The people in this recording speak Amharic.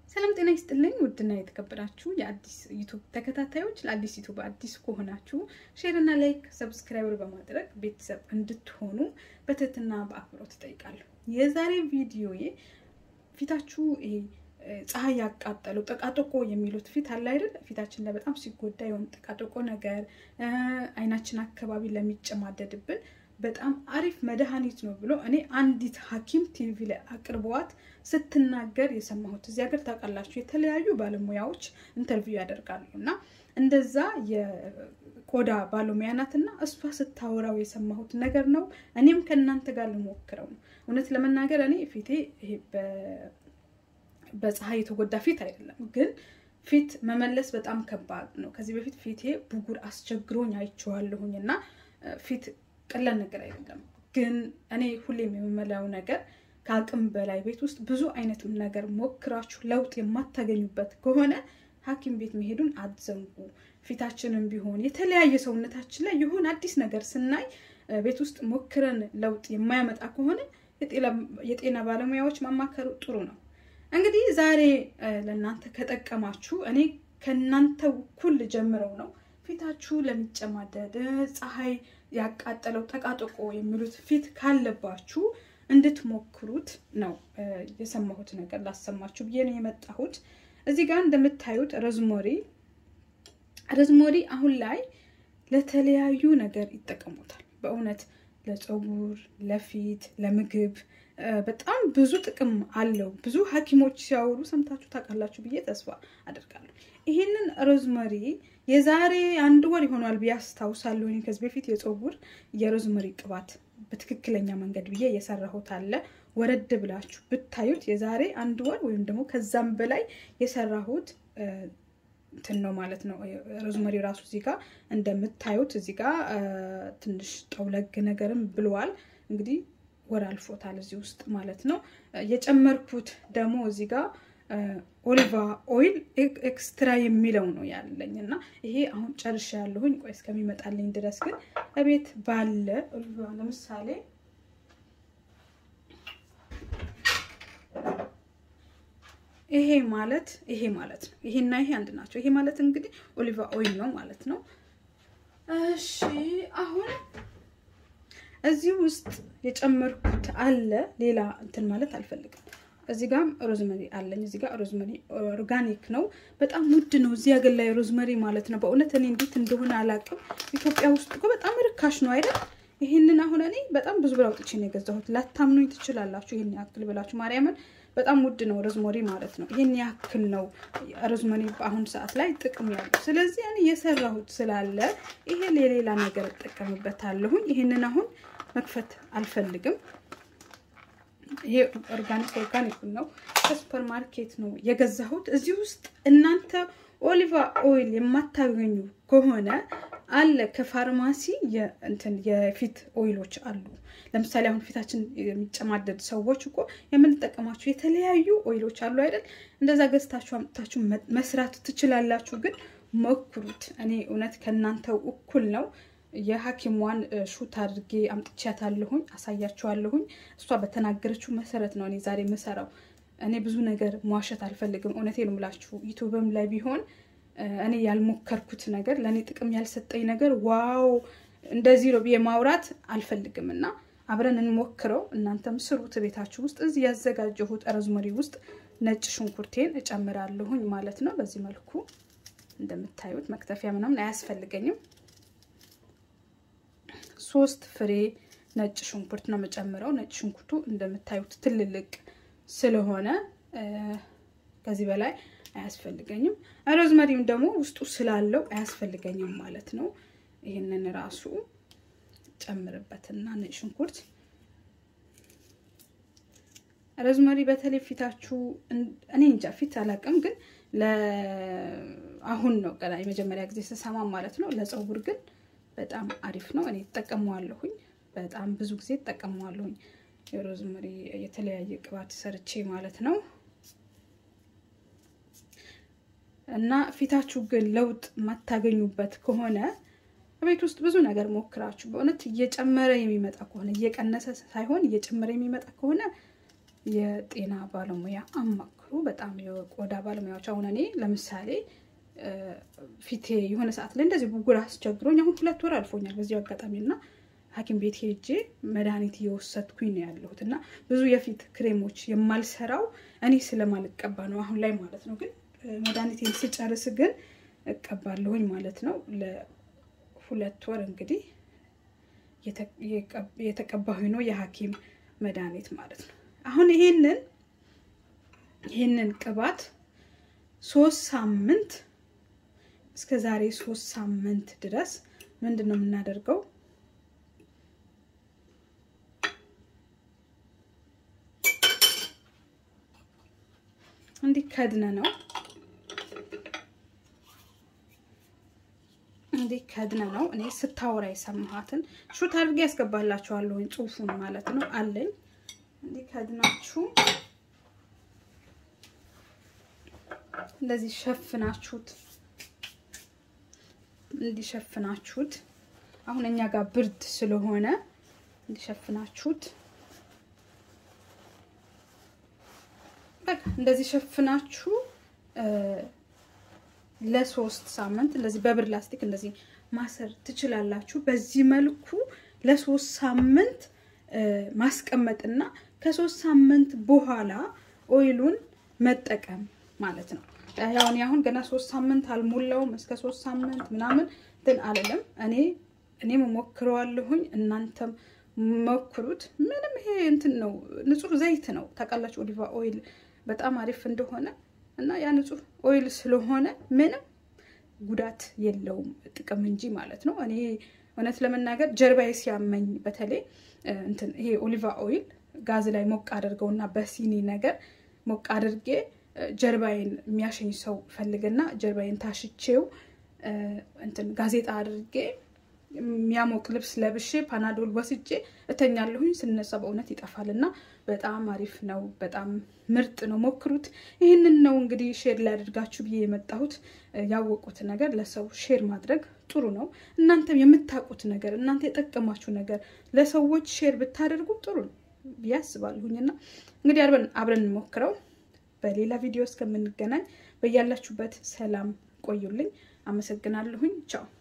ሰላም ጤና ይስጥልኝ። ውድና የተከበራችሁ የአዲስ ዩቱብ ተከታታዮች ለአዲስ ዩቱብ አዲስ ከሆናችሁ ሼርና ላይክ፣ ሰብስክራይበር በማድረግ ቤተሰብ እንድትሆኑ በትህትና በአክብሮት እጠይቃለሁ። የዛሬ ቪዲዮዬ ፊታችሁ ይሄ ፀሐይ ያቃጠለው ጠቃጠቆ የሚሉት ፊት አለ አይደል? ፊታችን ላይ በጣም ሲጎዳ የሆነ ጠቃጠቆ ነገር አይናችን አካባቢ ለሚጨማደድብን በጣም አሪፍ መድኃኒት ነው ብሎ እኔ አንዲት ሐኪም ቲቪ ላይ አቅርበዋት ስትናገር የሰማሁት። እዚህ ሀገር ታውቃላችሁ የተለያዩ ባለሙያዎች ኢንተርቪው ያደርጋሉ እና እንደዛ የቆዳ ባለሙያ ናት እና እሷ ስታወራው የሰማሁት ነገር ነው። እኔም ከእናንተ ጋር ልሞክረው ነው። እውነት ለመናገር እኔ ፊቴ ይሄ በፀሐይ የተጎዳ ፊት አይደለም፣ ግን ፊት መመለስ በጣም ከባድ ነው። ከዚህ በፊት ፊቴ ብጉር አስቸግሮኝ አይቼዋለሁኝ እና ፊት ቀላል ነገር አይደለም። ግን እኔ ሁሌም የምመላው ነገር ከአቅም በላይ ቤት ውስጥ ብዙ አይነት ነገር ሞክራችሁ ለውጥ የማታገኙበት ከሆነ ሐኪም ቤት መሄዱን አትዘንጉ። ፊታችንም ቢሆን የተለያየ ሰውነታችን ላይ የሆነ አዲስ ነገር ስናይ ቤት ውስጥ ሞክረን ለውጥ የማያመጣ ከሆነ የጤና ባለሙያዎች ማማከሩ ጥሩ ነው። እንግዲህ ዛሬ ለእናንተ ከጠቀማችሁ እኔ ከእናንተ እኩል ጀምረው ነው ፊታችሁ ለሚጨማደድ ፀሐይ ያቃጠለው ጠቃጠቆ የሚሉት ፊት ካለባችሁ እንድትሞክሩት ነው የሰማሁት ነገር ላሰማችሁ ብዬ ነው የመጣሁት። እዚህ ጋር እንደምታዩት ረዝሞሪ ረዝሞሪ አሁን ላይ ለተለያዩ ነገር ይጠቀሙታል። በእውነት ለፀጉር፣ ለፊት፣ ለምግብ በጣም ብዙ ጥቅም አለው። ብዙ ሐኪሞች ሲያወሩ ሰምታችሁ ታውቃላችሁ ብዬ ተስፋ አደርጋለሁ። ይህንን ሮዝመሪ የዛሬ አንድ ወር ይሆኗል ብዬ አስታውሳለሁ። ከዚህ በፊት የፀጉር የሮዝመሪ ቅባት በትክክለኛ መንገድ ብዬ የሰራሁት አለ። ወረድ ብላችሁ ብታዩት የዛሬ አንድ ወር ወይም ደግሞ ከዛም በላይ የሰራሁት እንትን ነው ማለት ነው። ሮዝመሪ ራሱ እዚህ ጋር እንደምታዩት እዚህ ጋር ትንሽ ጠውለግ ነገርም ብለዋል። እንግዲህ ወር አልፎታል እዚህ ውስጥ ማለት ነው። የጨመርኩት ደግሞ እዚህ ጋር ኦሊቫ ኦይል ኤክስትራ የሚለው ነው ያለኝ እና ይሄ አሁን ጨርሻ ያለሁኝ። ቆይ እስከሚመጣልኝ ድረስ ግን እቤት ባለ ኦሊቫ ለምሳሌ ይሄ ማለት ይሄ ማለት ነው። ይሄና ይሄ አንድ ናቸው። ይሄ ማለት እንግዲህ ኦሊቫ ኦይል ነው ማለት ነው። እሺ አሁን እዚህ ውስጥ የጨመርኩት አለ። ሌላ እንትን ማለት አልፈልግም። እዚህ ጋር ሮዝመሪ አለኝ። እዚህ ጋር ሮዝመሪ ኦርጋኒክ ነው። በጣም ውድ ነው እዚህ ሀገር ላይ ሮዝመሪ ማለት ነው። በእውነት እኔ እንዴት እንደሆነ አላውቅም። ኢትዮጵያ ውስጥ እኮ በጣም ርካሽ ነው አይደል? ይህንን አሁን እኔ በጣም ብዙ ብር አውጥቼ ነው የገዛሁት። ላታምኑኝ ትችላላችሁ። ይህን ያክል ብላችሁ ማርያምን፣ በጣም ውድ ነው ሮዝመሪ ማለት ነው። ይህን ያክል ነው ሮዝመሪ በአሁኑ ሰዓት ላይ ጥቅም ያለው። ስለዚህ እኔ የሰራሁት ስላለ ይሄ ለሌላ ነገር እጠቀምበታለሁኝ። ይህንን አሁን መክፈት አልፈልግም። ይሄ ኦርጋኒክ ኦርጋኒክ ነው ከሱፐር ማርኬት ነው የገዛሁት። እዚህ ውስጥ እናንተ ኦሊቫ ኦይል የማታገኙ ከሆነ አለ ከፋርማሲ እንትን የፊት ኦይሎች አሉ። ለምሳሌ አሁን ፊታችን የሚጨማደድ ሰዎች እኮ የምንጠቀማቸው የተለያዩ ኦይሎች አሉ አይደል? እንደዛ ገዝታችሁ አምጥታችሁ መስራት ትችላላችሁ። ግን ሞክሩት። እኔ እውነት ከእናንተው እኩል ነው። የሐኪሟን ሹት አድርጌ አምጥቻታለሁኝ፣ አሳያችኋለሁኝ። እሷ በተናገረችው መሰረት ነው እኔ ዛሬ የምሰራው። እኔ ብዙ ነገር መዋሸት አልፈልግም። እውነቴን ነው የምላችሁ። ዩቱብም ላይ ቢሆን እኔ ያልሞከርኩት ነገር ለእኔ ጥቅም ያልሰጠኝ ነገር ዋው እንደዚህ ነው ብዬ ማውራት አልፈልግም እና አብረን እንሞክረው። እናንተም ስሩት ቤታችሁ ውስጥ። እዚህ ያዘጋጀሁት ሮዝመሪ ውስጥ ነጭ ሽንኩርቴን እጨምራለሁኝ ማለት ነው። በዚህ መልኩ እንደምታዩት መክተፊያ ምናምን አያስፈልገኝም። ሶስት ፍሬ ነጭ ሽንኩርት ነው የምጨምረው። ነጭ ሽንኩርቱ እንደምታዩት ትልልቅ ስለሆነ ከዚህ በላይ አያስፈልገኝም። ሮዝመሪም ደግሞ ውስጡ ስላለው አያስፈልገኝም ማለት ነው። ይህንን ራሱ ጨምርበትና ነጭ ሽንኩርት ሮዝመሪ በተለይ ፊታችሁ እኔ እንጃ ፊት አላውቅም፣ ግን አሁን ነው ገና የመጀመሪያ ጊዜ ስሰማ ማለት ነው። ለፀጉር ግን በጣም አሪፍ ነው። እኔ እጠቀመዋለሁኝ። በጣም ብዙ ጊዜ እጠቀመዋለሁኝ። የሮዝመሪ የተለያየ ቅባት ሰርቼ ማለት ነው። እና ፊታችሁ ግን ለውጥ የማታገኙበት ከሆነ ቤት ውስጥ ብዙ ነገር ሞክራችሁ በእውነት እየጨመረ የሚመጣ ከሆነ እየቀነሰ ሳይሆን እየጨመረ የሚመጣ ከሆነ የጤና ባለሙያ አማክሩ። ሞክሩ። በጣም የቆዳ ባለሙያዎች አሁን እኔ ለምሳሌ ፊቴ የሆነ ሰዓት ላይ እንደዚህ ብጉር አስቸግሮኝ አሁን ሁለት ወር አልፎኛል በዚሁ አጋጣሚ እና ሐኪም ቤት ሄጄ መድኃኒት እየወሰድኩኝ ነው ያለሁት እና ብዙ የፊት ክሬሞች የማልሰራው እኔ ስለማልቀባ ነው አሁን ላይ ማለት ነው። ግን መድኃኒቴን ስጨርስ ግን እቀባለሁኝ ማለት ነው። ለሁለት ወር እንግዲህ የተቀባሁኝ ነው የሐኪም መድኃኒት ማለት ነው። አሁን ይሄንን ይሄንን ቅባት ሶስት ሳምንት እስከ ዛሬ ሶስት ሳምንት ድረስ ምንድን ነው የምናደርገው? እንዲህ ከድነ ነው እንዲህ ከድነ ነው። እኔ ስታወራ የሰማኋትን ሹት አድርጌ ያስገባላችኋለሁኝ ጽሁፉን ማለት ነው አለኝ። እንዲህ ከድናችሁ እንደዚህ ሸፍናችሁት እንዲሸፍናችሁት አሁን እኛ ጋር ብርድ ስለሆነ እንዲሸፍናችሁት በቃ እንደዚህ ሸፍናችሁ ለሶስት ሳምንት እንደዚህ በብር ላስቲክ እንደዚህ ማሰር ትችላላችሁ። በዚህ መልኩ ለሶስት ሳምንት ማስቀመጥና ከሶስት ሳምንት በኋላ ኦይሉን መጠቀም ማለት ነው። ያው እኔ አሁን ገና ሶስት ሳምንት አልሞላውም። እስከ ሶስት ሳምንት ምናምን እንትን አልልም። እኔ እኔም ሞክረዋለሁኝ፣ እናንተም ሞክሩት። ምንም ይሄ እንትን ነው፣ ንጹህ ዘይት ነው ታውቃላችሁ። ኦሊቫ ኦይል በጣም አሪፍ እንደሆነ እና ያ ንጹህ ኦይል ስለሆነ ምንም ጉዳት የለውም ጥቅም እንጂ ማለት ነው። እኔ እውነት ለመናገር ጀርባዬ ሲያመኝ በተለይ እንትን ይሄ ኦሊቫ ኦይል ጋዝ ላይ ሞቅ አድርገውና በሲኒ ነገር ሞቅ አድርጌ ጀርባዬን የሚያሸኝ ሰው ፈልግና ጀርባዬን ታሽቼው እንትን ጋዜጣ አድርጌ የሚያሞቅ ልብስ ለብሼ ፓናዶል ወስጄ እተኛለሁኝ። ስነሳ በእውነት ይጠፋል እና በጣም አሪፍ ነው። በጣም ምርጥ ነው። ሞክሩት። ይህንን ነው እንግዲህ ሼር ላያደርጋችሁ ብዬ የመጣሁት። ያወቁት ነገር ለሰው ሼር ማድረግ ጥሩ ነው። እናንተም የምታውቁት ነገር እናንተ የጠቀማችሁ ነገር ለሰዎች ሼር ብታደርጉ ጥሩ ነው ብዬ አስባለሁኝና እንግዲህ አብረን እንሞክረው። በሌላ ቪዲዮ እስከምንገናኝ በያላችሁበት ሰላም ቆዩልኝ። አመሰግናለሁኝ። ቻው